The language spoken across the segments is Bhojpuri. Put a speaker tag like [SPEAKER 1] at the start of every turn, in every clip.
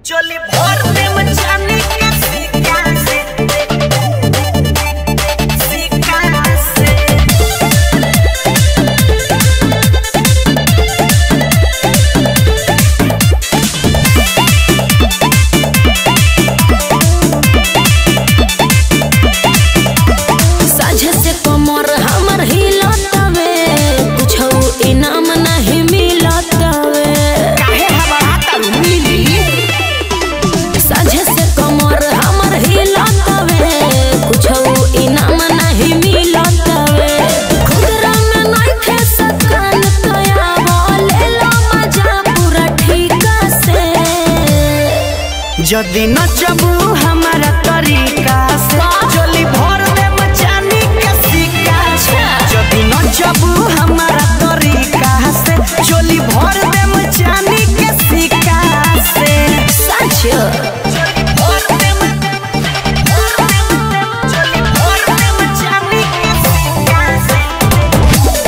[SPEAKER 1] चोली भर दे मचाने के सिक्का से सिक्का से
[SPEAKER 2] साझे से कमर हमर हिलतवे कुछो इनाम नहीं मिलतवे
[SPEAKER 1] काहे हमारा तारू मिली
[SPEAKER 2] साझे से कमर हमर हिलतवे कुछो इनाम नहीं मिलतवे खुदरा में नहीं खे सकन तया बोले लो मजा पूरा ठीका से
[SPEAKER 1] जदी नचबू हमारा तरीका से चोली भर दे मचानी के सिक्का से जदी नचबू हमारा तरीका से चोली भर दे मचानी के सिक्का से
[SPEAKER 2] सच
[SPEAKER 1] भर दे म- चोली भर दे मचानी के सिक्का से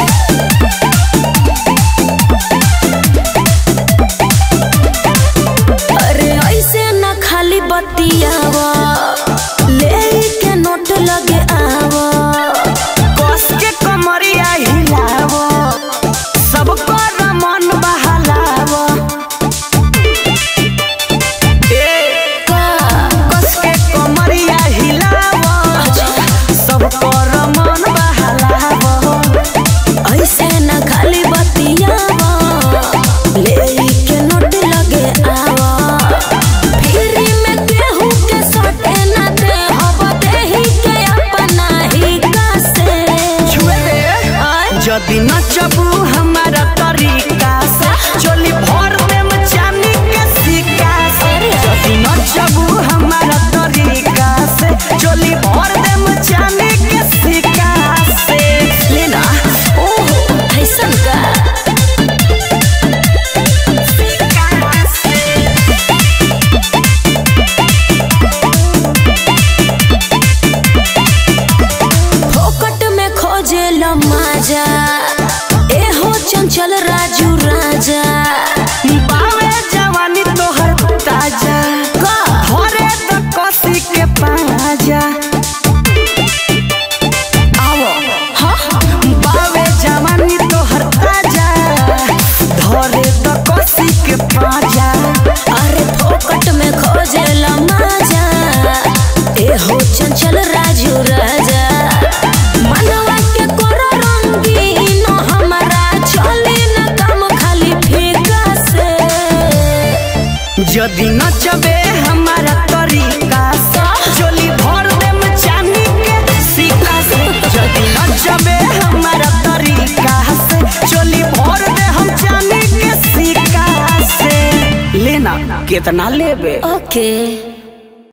[SPEAKER 2] अरे ऐसे न खाली बतियावा ले के नोट लगे आवा
[SPEAKER 1] कस के कमरिया हिलावो सबको मन बहलावो ए
[SPEAKER 2] का
[SPEAKER 1] कस के कमरिया हिलावो सबको मन बहलावो
[SPEAKER 2] ऐसे न खाली बतियावा ले के नोट लगे आवा फिरी में केहू के सटे न दे हवा देही के अपना ही का से
[SPEAKER 1] छुए दे
[SPEAKER 2] आय
[SPEAKER 1] जदी नचबू हमारा तरीका से चोली भर दे मचानी के सिक्का से जदी नचबू हमारा तरीका से चोली भर दे मचानी के सिक्का से लेना
[SPEAKER 2] ओहो ऐसन का
[SPEAKER 1] सिक्का से
[SPEAKER 2] फोकट में खोजे मजा एहो चंचल राजू राजा
[SPEAKER 1] बावे जवानी तोहर ताजा
[SPEAKER 2] का
[SPEAKER 1] भरे तो कसी के पाजा आवो
[SPEAKER 2] हाँ
[SPEAKER 1] बावे जवानी तोहर ताजा धरे तो कसी के पाजा
[SPEAKER 2] अरे फोकट में खोजे मजा एहो चंचल राजू राजा मनवा के कोरो रंगीन हमारा चले न काम खाली फीका से
[SPEAKER 1] जदी नचबे हमारा तरीका से चोली भर दे चांदी के सिक्का से जदी नचबे हमारा तरीका से चोली भर दे हम चांदी के सिक्का से लेना कितना लेबे
[SPEAKER 2] ओके